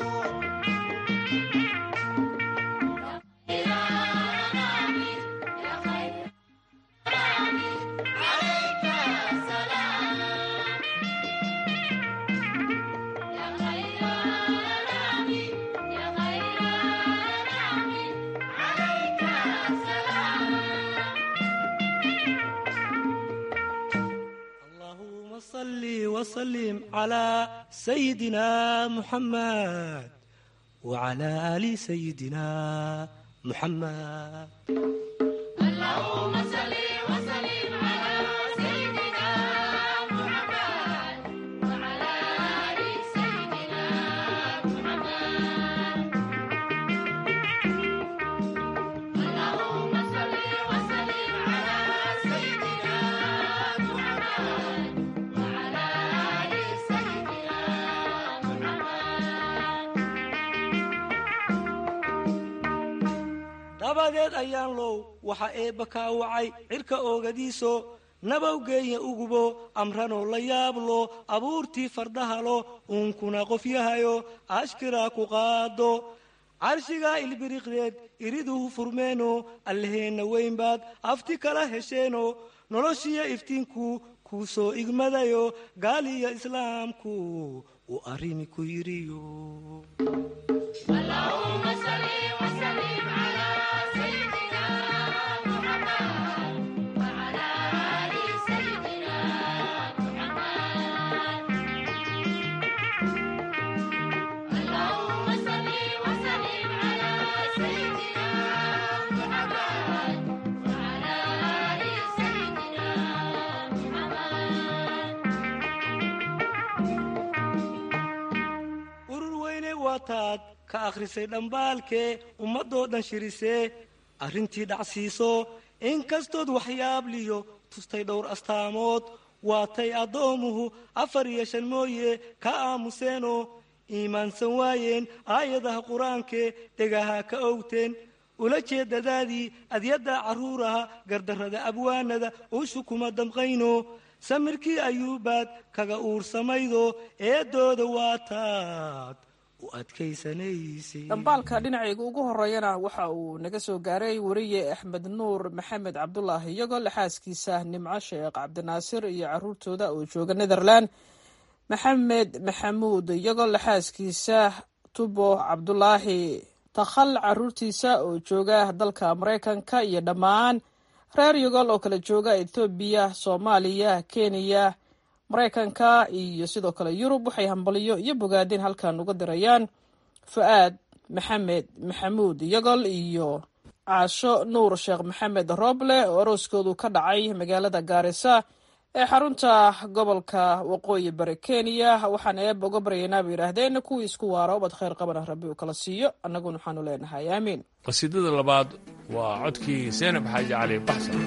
[SPEAKER 14] اللهم صل وسلم على سيدنا محمد وعلى آل سيدنا محمد
[SPEAKER 15] اللهم صل وسلم على سيدنا محمد وعلى آل سيدنا محمد اللهم صل وسلم على سيدنا محمد وعلى آل سيدنا
[SPEAKER 14] dabadeed ayaan low waxa eebba kaa wacay cirka oogadiiso nabawgeenya ugubo amranoo la yaablo abuurtii fardahalo uunkuna qofyahayo ashkiraa ku qaado carshigaa ilbiriqdeed iriduhu furmeeno allaheenna weynbaad afti kala hesheeno noloshiyo iftiinku kuu soo igmadayo gaaliyo islaamku uu arrimi ku yidhiyo
[SPEAKER 15] اللهم صل وسلم على سيدنا محمد وعلى آل سيدنا محمد اللهم صل وسلم على سيدنا محمد وعلى
[SPEAKER 14] waataad ka akhrisay dhambaalkee ummadoo dhan shirisee arrintii dhacsiiso inkastood waxyaabliyo tustay dhowr astaamood waatay addoomuhu afar iyo shan mooye ka aamuseenoo iimaansan waayeen aayadaha qur-aankee dhegaha ka owteen ula jeedadaadii adyadda carruuraha gardarrada abwaanada uushu kuma damqayno samirkii ayuubaad kaga uursamaydo eedooda waataad u adkaysanaysay
[SPEAKER 13] dhambaalka dhinacayga ugu horeeyana waxa uu naga soo gaaray weriye axmed nuur maxamed cabdulaahi iyagoo laxaaskiisa nimco sheekh cabdinaasir iyo caruurtooda oo jooga netherland maxamed maxamuud iyagoo laxaaskiisa tubo cabdulaahi takhal caruurtiisa oo jooga dalka maraykanka iyo dhammaan reer yogol oo kala jooga ethoobiya soomaaliya kenya maraykanka iyo sidoo kale yurub waxay hambaliyo iyo bogaadin halkan uga dirayaan fu-aad maxamed maxamuud yogol iyo caasho nuur sheekh maxamed roble oo arooskoodu ka dhacay magaalada gaarisa ee xarunta gobolka waqooyi bari kenya waxaan eeb uga baryaynaa bay yidhaahdeen kuwii isku waara ubad khayr qabana rabbi uu kala siiyo annaguna waxaanu leenahay aamiin
[SPEAKER 1] qasiidada labaad waa codkii seenab xaaji cali baxsan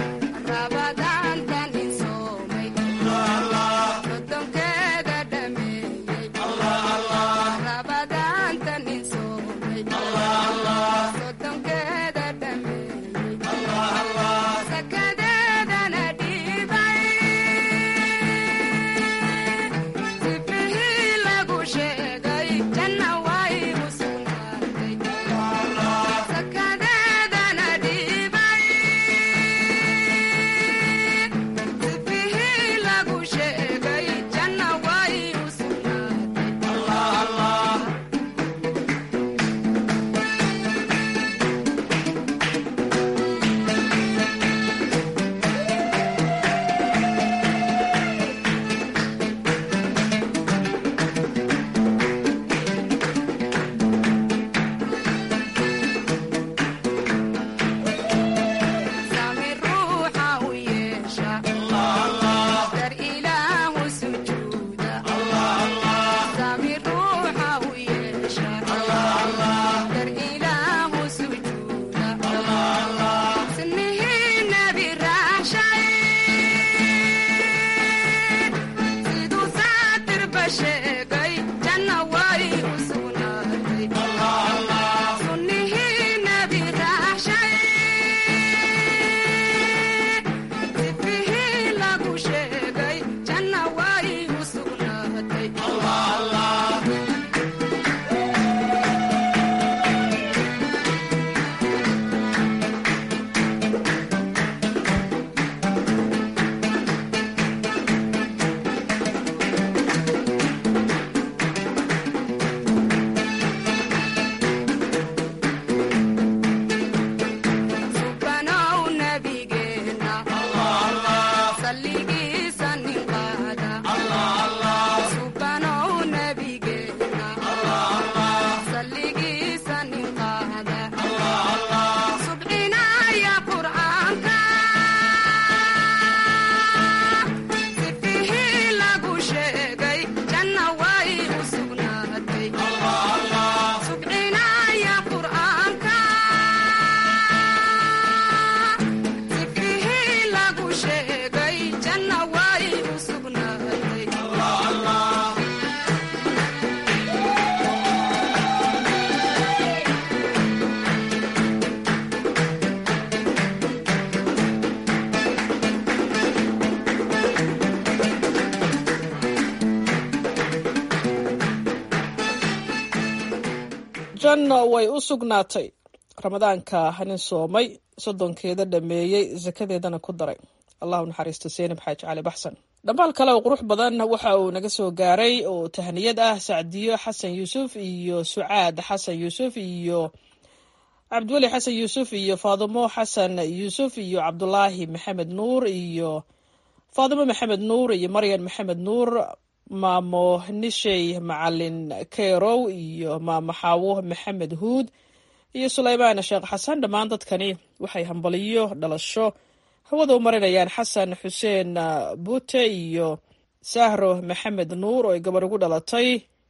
[SPEAKER 13] janno way u sugnaatay ramadaanka nin soomay soddonkeeda dhammeeyey sakadeedana ku daray allahu naxariisto seenab xaaji cali baxsan dhambaal kale oo qurux badan waxa uu naga soo gaaray oo tahniyad ah sacdiyo xasan yuusuf iyo sucaad xasan yuusuf iyo cabdiweli xasan yuusuf iyo faadimo xasan yuusuf iyo cabdulaahi maxamed nuur iyo faadimo maxamed nuur iyo maryan maxamed nuur maamo nishey macalin keyrow iyo maamo xaawo maxamed huud iyo sulaymaan sheekh xasan dhammaan dadkani waxay hambaliyo dhalasho hawada u marinayaan xasan xuseen buute iyo sahro maxamed nuur oo ay gabar ugu dhalatay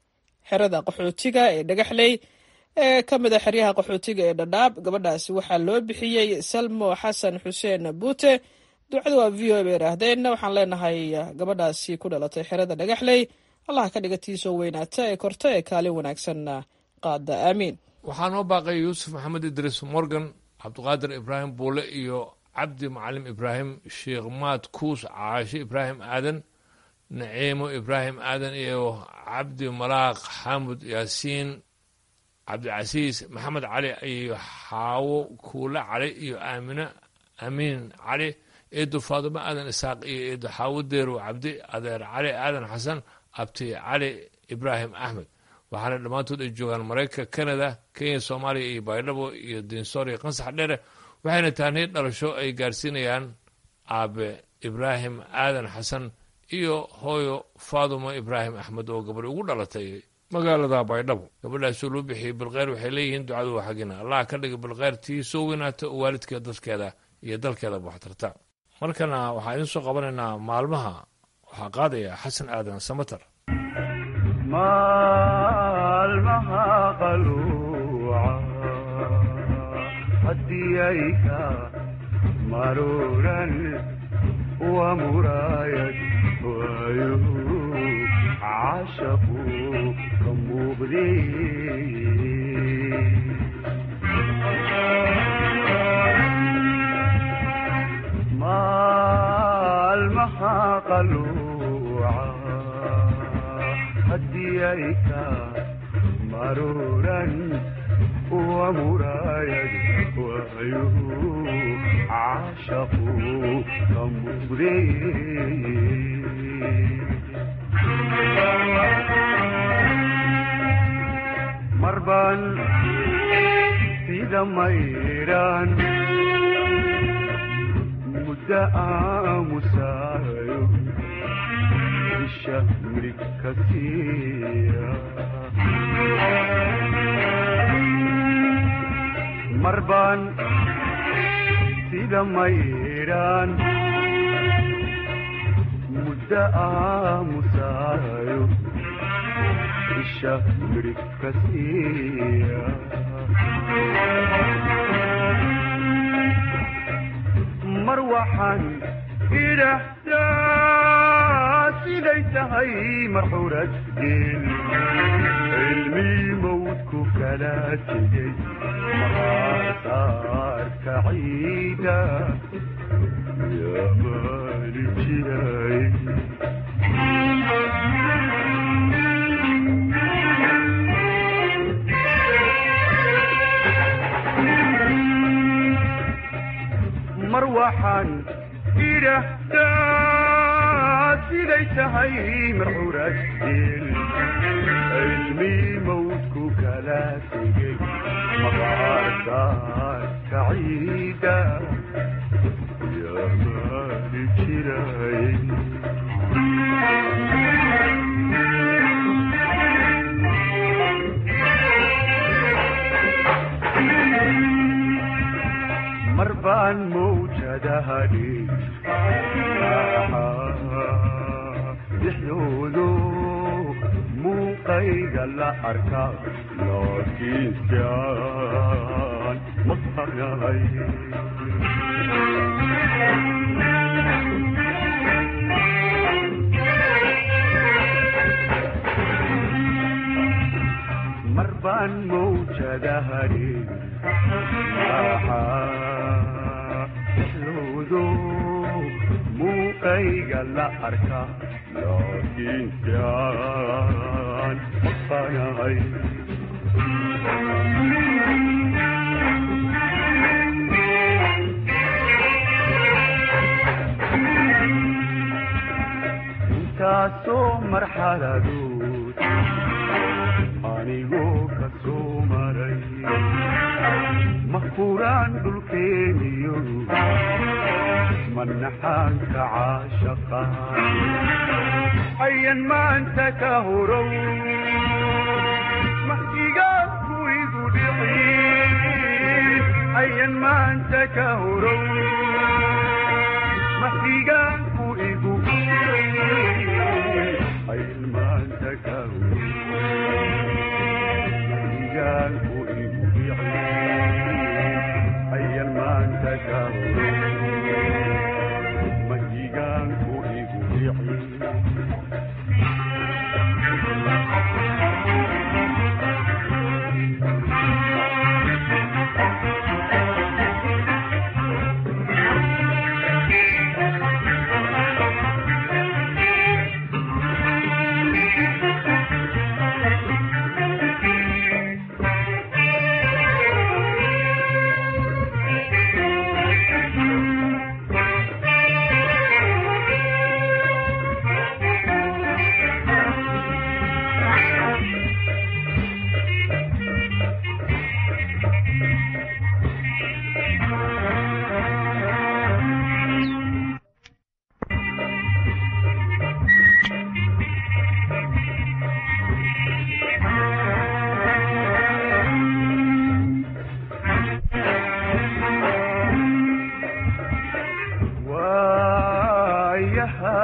[SPEAKER 13] xerada qaxootiga ee dhagaxley ee ka mid a xeryaha qaxootiga ee dhadhaab gabadhaasi waxaa loo bixiyey salmo xasan xuseen buute ducada waa v o bay idhaahdeen waxaan leenahay gabadhaasi ku dhalatay xerada dhagaxley allaha ka dhiga tiisoo weynaata ee korta ee kaalin wanaagsanna qaada aamiin
[SPEAKER 1] waxaa noo baaqay yuusuf maxamed idriis morgan cabdiqaadir ibraahim buule iyo cabdi macalim ibraahim sheekh maad kuus caashe ibraahim aadan naciimo ibraahim aadan iyo cabdi malaaq xamud yaasiin cabdicasiis maxamed cali iyo xaawo kuule cali iyo aamine amiin cali eedo faadumo aadan isaaq iyo eedo xaawo deerow cabdi adeer cali aadan xasan abti cali ibraahim axmed waxaana dhammaantood ay joogaan maraykanka canada kenya soomaaliya iyo baydhabo iyo dinsoor iyo qansax dheere waxayna tahnay dhalasho ay gaarsiinayaan aabe ibraahim aadan xasan iyo hooyo faadumo ibraahim axmed oo gabadh ugu dhalatay magaalada baydhabo gabadhaasoo loo bixiyey bilkeyr waxay leeyihiin ducadu waa xaggina allah ka dhiga bilkeyr tii soo weynaata oo waalidkeeda dadkeeda iyo dalkeedaba waxtarta markana waxaan idin soo qabanaynaa maalmaha waxaa qaadaya xasan aadan samater
[SPEAKER 16] maalmaha qaluuca haddii ay ka maruuran waa muraayad waayo caashaqu ka muuqdee maalmaha qaluuca haddii ay ka maruuran waa muraayad waayo caashaqu ka muuqdee marbaan sida mayraan muddo aamusaayo isha mirig ka siiya marbaan sida mayraan muddo aamusaayo isha mirig ka siiya mar waxaan idhaahdaa siday tahay marxurad geel cilmii mawdku kala tegey maqaasaarka ciida yaa maali jiray mar waxaan idhaahdaa siday tahay marxurad geel cilmii mawdku kala tegey maqaarsaarka ciida yaa maali jiray mar baan mawjadahadhi dhexdoodo muuqayga la arka laakiinsan maqarnay mar baan mawjadahadhi dhexdoodo muuqayga la arka laakiinsan maqanahay intaasoo marxaladood anigoo ka soo maray mahkuraan dhulkeeniyo manaxaanka caashaqa ayan maanta ka horow mahdigaanku igu dhicin ayan maanta ka horow mahdigaanku igu ayan maanta ka horow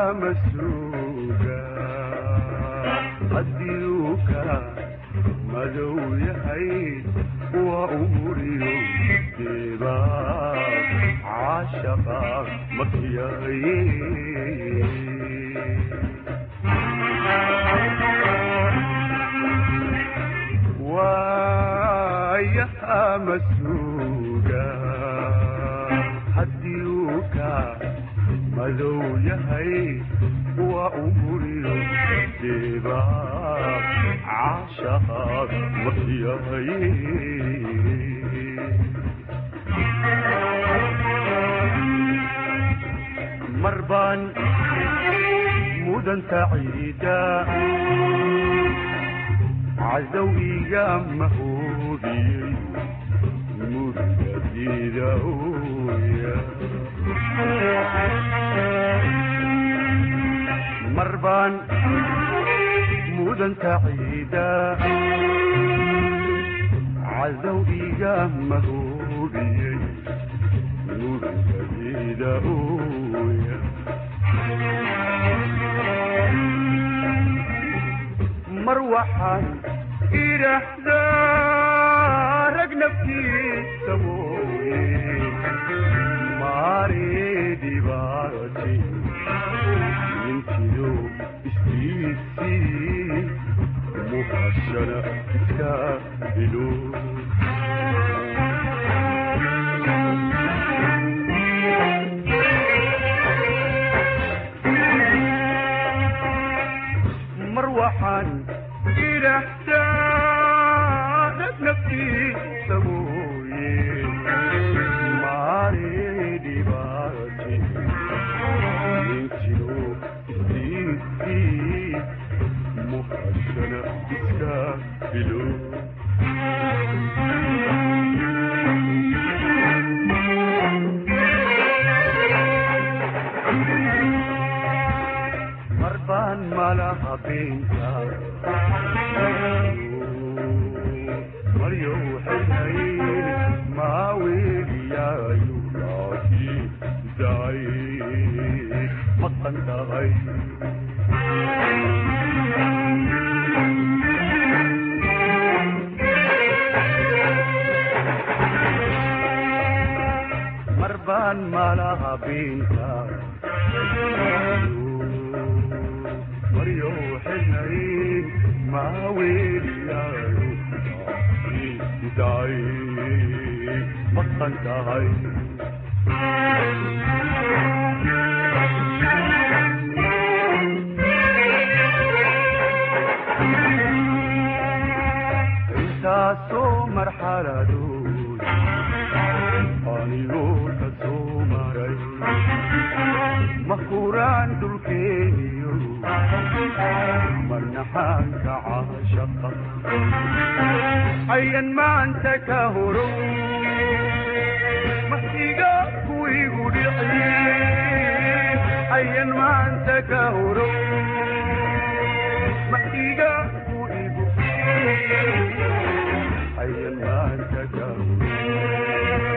[SPEAKER 16] masuuga hadiuka madow yahay waa umuriyo geeba caashaqa makiyaye waayaha masuuga hadiuka madow yahay waa umuriyo geeba caashaqa makiyaye marbaan mudanta ciida cadow iga mahoobiyey murugadiida ooya marbaan mudanta ciida cadow iga mahoobiyey murugadiida ooya mar waxaan idhaahdaa rag naftiisa mooye maare dhibaati ninkiyo istiisii muhashana iska bilo mar waxaan idhaahdaa rag naftiisa mooye maare dhibaati ninkiyo istiisii muhashana iska bilo marbaan malaha beenta maryow xilhayn maaweeliyaayu laaki daay maqan tahay marbaan malaha beenta maryow xilhayn maaweeliyaayu laaki daay maqan tahay intaasoo marxaladood anigoo ka soo maray mahuraan dhulkeeniyo marnaxaanka caashaqa ayan maanta ka horo maxiga kuwigu dhici ayan maanta ka horo maxiga kuwigu ayan maanta ka horo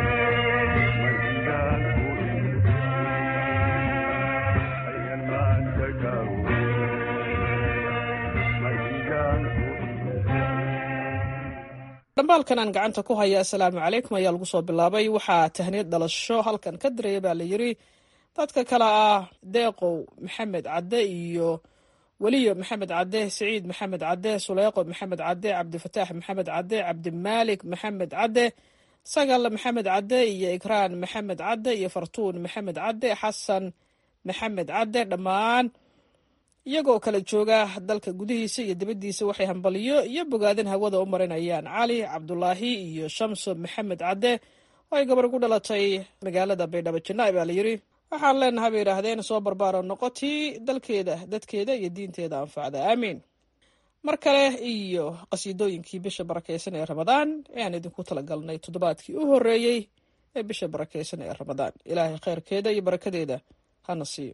[SPEAKER 13] dhambaalkan aan gacanta ku haya asalaamu calaykum ayaa lagu soo bilaabay waxaa tahniyad dhalasho halkan ka diraya baa la yiri dadka kale ah deeqow maxamed cadde iyo weliyo maxamed cadde siciid maxamed cadde suleyqo maxamed cadde cabdifataax maxamed cadde cabdimaalik maxamed cadde sagal maxamed cadde iyo ikraan maxamed cadde iyo fartuun maxamed cadde xasan maxamed cadde dhammaan iyagoo kala jooga dalka gudihiisa iyo dibaddiisa waxay hambaliyo iyo bogaadin hawada u marinayaan cali cabdulaahi iyo shamso maxamed cadde oo ay gabar ku dhalatay magaalada baydhabo janaa'i baa la yidhi waxaan leenahay bay yidhaahdeen soo barbaaro noqotii dalkeeda dadkeeda iyo diinteeda anfacda aamiin mar kale iyo qasiidooyinkii bisha barakaysan ee ramadaan ayaan idinku talagalnay toddobaadkii u horreeyey ee bisha barakaysan ee ramadaan ilaahay khayrkeeda iyo barakadeeda hana siiyo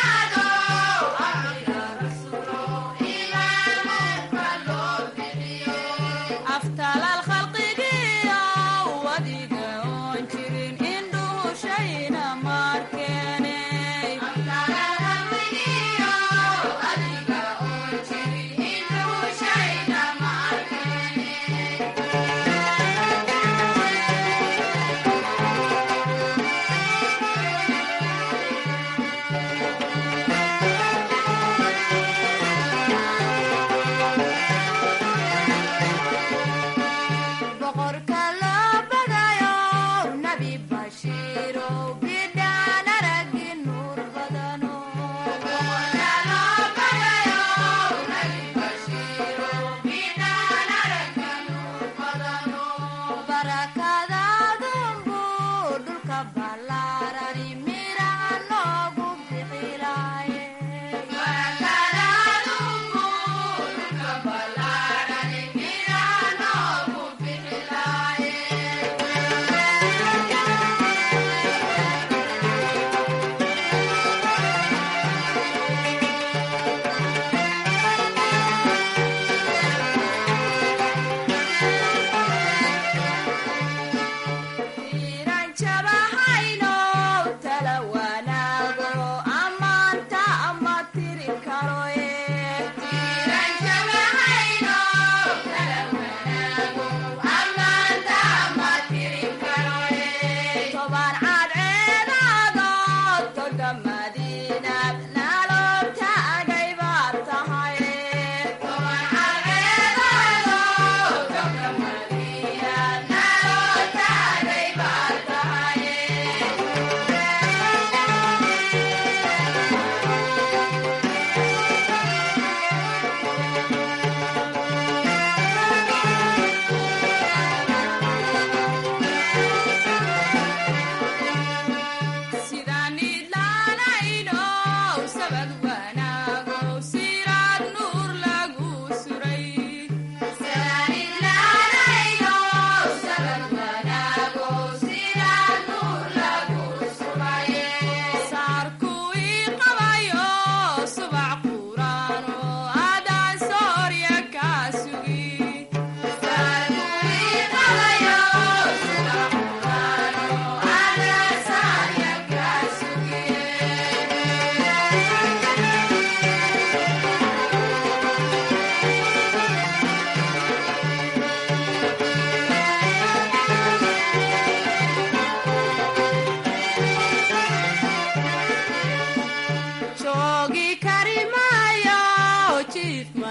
[SPEAKER 15] Thank you.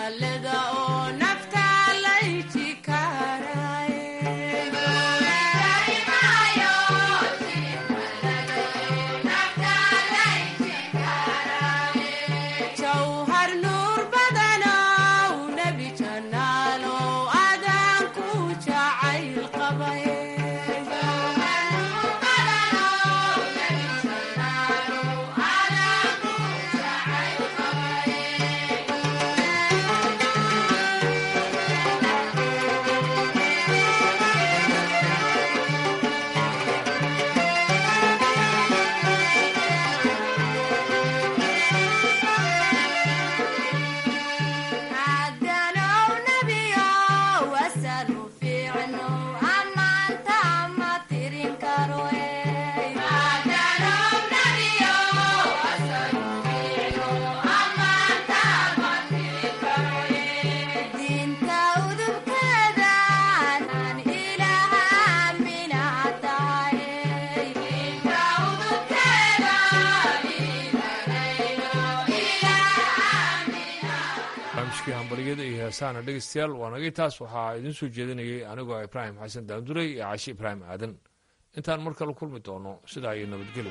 [SPEAKER 1] barnaamijkii hambalyada iyo heesaana dhegeystayaal waa nagay taas waxaa idiin soo jeedinayay anigoo ibraahim xasan daanduray iyo caashi ibraahim aadan intaan mar kale kulmi doono sidaa iyo nabadgelyo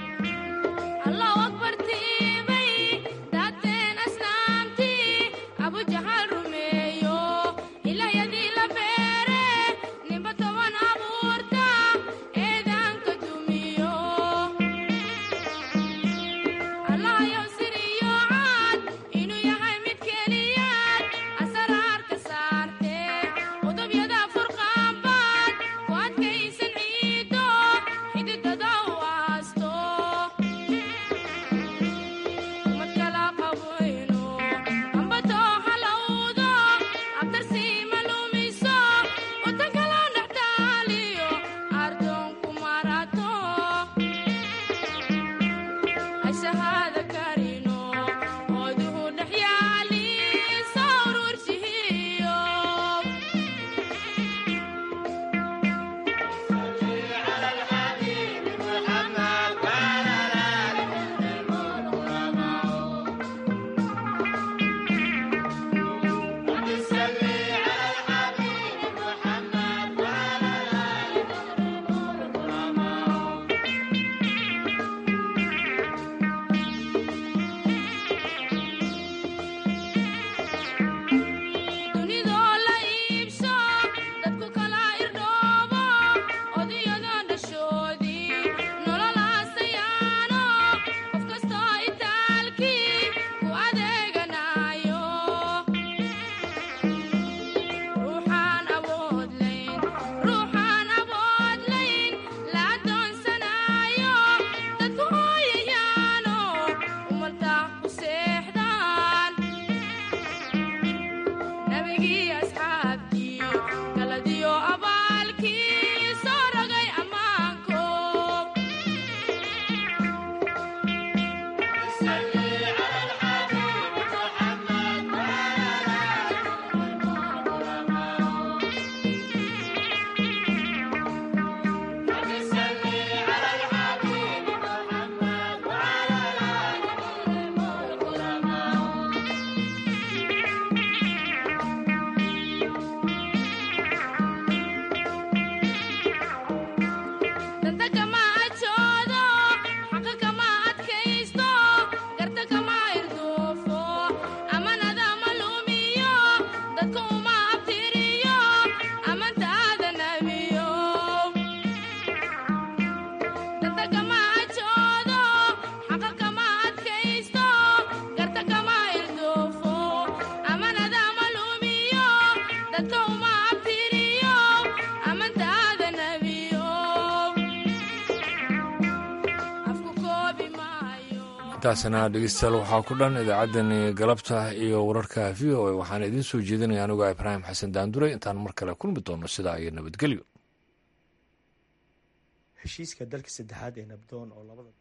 [SPEAKER 1] intaasna dhegeystayaal waxaa ku dhan idaacaddani galabta iyo wararka v o a waxaana idiin soo jeedinaya anigoo ibraahim xasan daanduray intaan mar kale kulmi doono sidaa iyo nabadgelyo
[SPEAKER 17] heshiiska dalka saddexaad ee nabdoon oo labada